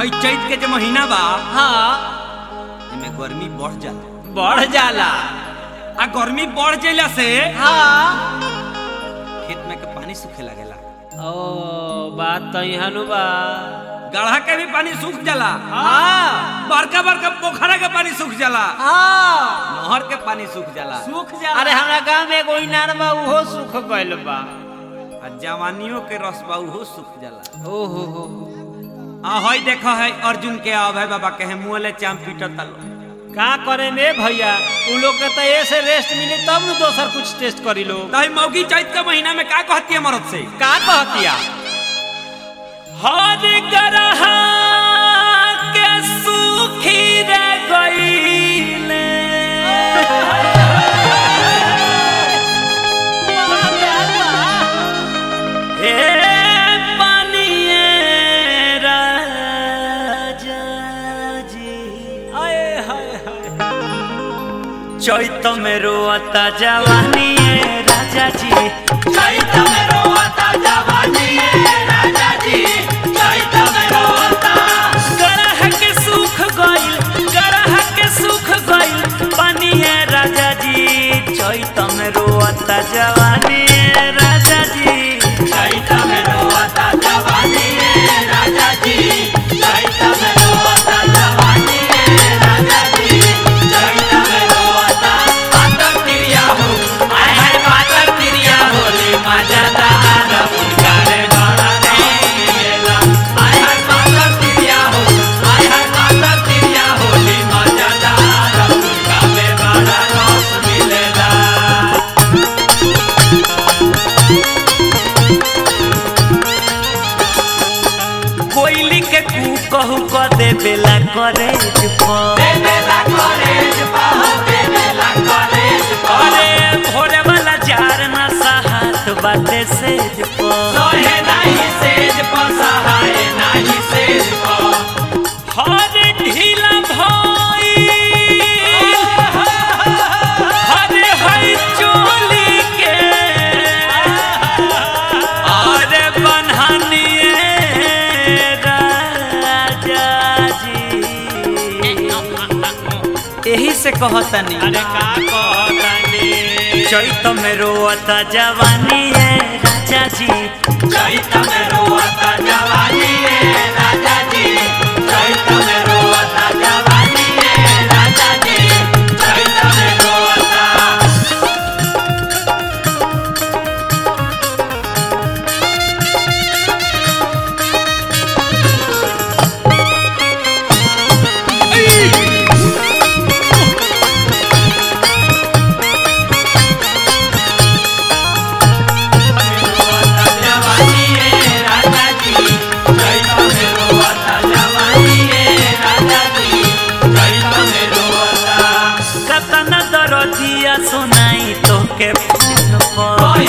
हई चैत के जो महीना बा हाँ एमे गर्मी बढ़ जाला बढ़ जाला आ गर्मी बढ़ जाला से हाँ खेत में के पानी सूखे लागेला ओ बात तो यहाँ बा गढ़ा के भी पानी सूख जाला हाँ बड़का बड़का पोखरा के पानी सूख जाला हाँ नहर के पानी सूख जाला सूख जाला अरे हमरा गांव में एगो इनार बा उहो सूख गइल बा आ जवानियों के रस बा उहो सूख जाला ओहो हो आ हई देखो है अर्जुन के अभय बाबा के है मुँह ले चाम पीटत तालो का करे में भैया उ लोग के तो ऐसे रेस्ट मिली तब न दोसर कुछ टेस्ट करी लो तही मौगी चैत के महीना में का कहती है मरद से का कहतिया हर गरहा के सूखी रे गईले हे पानिए राजा जी आए हाय हाय चैत में रोता जवानी राजा जी चैत में रोता जवानी राजा जी चैत में रोता गरह के सुख गइल गरह के सुख गइल पानिए राजा जी चैत में रोता जवानी राजा जी चैत में रोता जवानी राजा जी चैत में रोता जवानी राजा जी चैत में रोता पातर तिरिया हो आय हाय पातर तिरिया होले मजेदार पुकारे बड़ा देला आय हाय पातर तिरिया हो आय हाय पातर तिरिया होले मजेदार पुकारे बड़ा रस मिलेला कोयली के कू कहू क देवेला करे देवेला करे अरे भोरे वाला जार ना साहत बाटे सेज पो सहे नाही सेज पो सहाय नाही सेज पो हर ढीला भाई हरे हई चोली के अरे बनहनिए राजा जी यही से कहतनी अरे का कहतानी चैत में रोता जवानी है राजा जी चैत में रोता जवानी है राजा जी चैत में रोता जवानी है राजा जी चैत में रोता कतना दरदिया सुनाई तोके फोन पर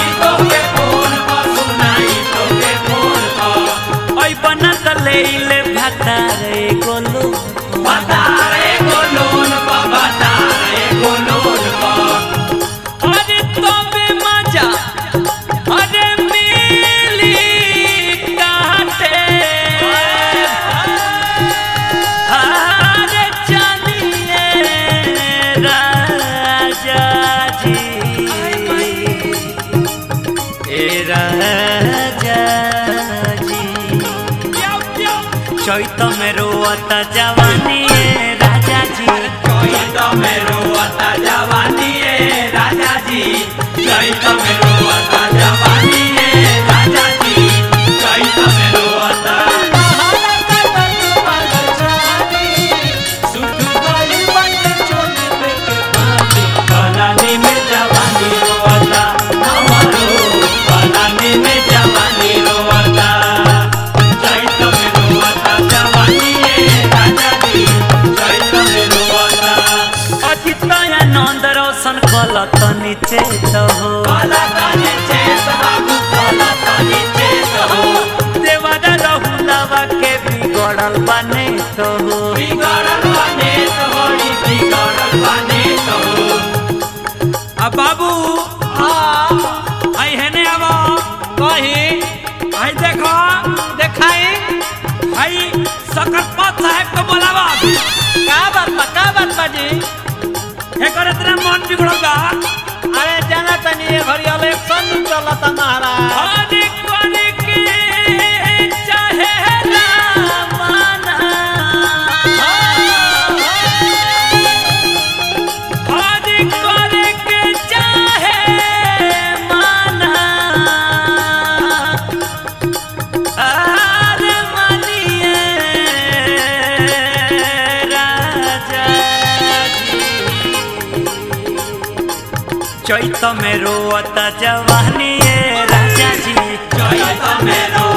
ओइ बना त लेले भतारे गोलो भतारे गोलोन भतारे गोलोन अरे तबे मजा अरे मिली काटे अरे चलिए राजा जी ए राजा जी चैत में रोता जवानी ए राजा जी चैत में रोता जवानी ए राजा जी चैत में रोता जवानी ए राजा जी चैत में रोता पलानी में जवानी रोता हमारो पलानी में जवानी रोता चैत में रोता जवानी ए राजा जी चैत में रोता अतितया नंद रोशन कलत नीचे तो हो कलत नीचे बाबू कलत नीचे तो हो देवादा रहुलावा के बिगड़ल बने तो हो बिगड़ल बने तो हो बिगड़ल बने तो हो अब बाबू आई है ने अब कही आई देखो देखाई भाई सकरपत साहब को बोलावा का बात बा का बात बा जी एकर इतना मन बिगड़ल बा अरे जाना तनी ये घड़ी इलेक्शन चलता महाराज हरी कोनी के चाहे रामाना हरी कोनी के चाहे माना आर मानिए राजा जी चैत में रोता जवानी राजा जी चैत में रो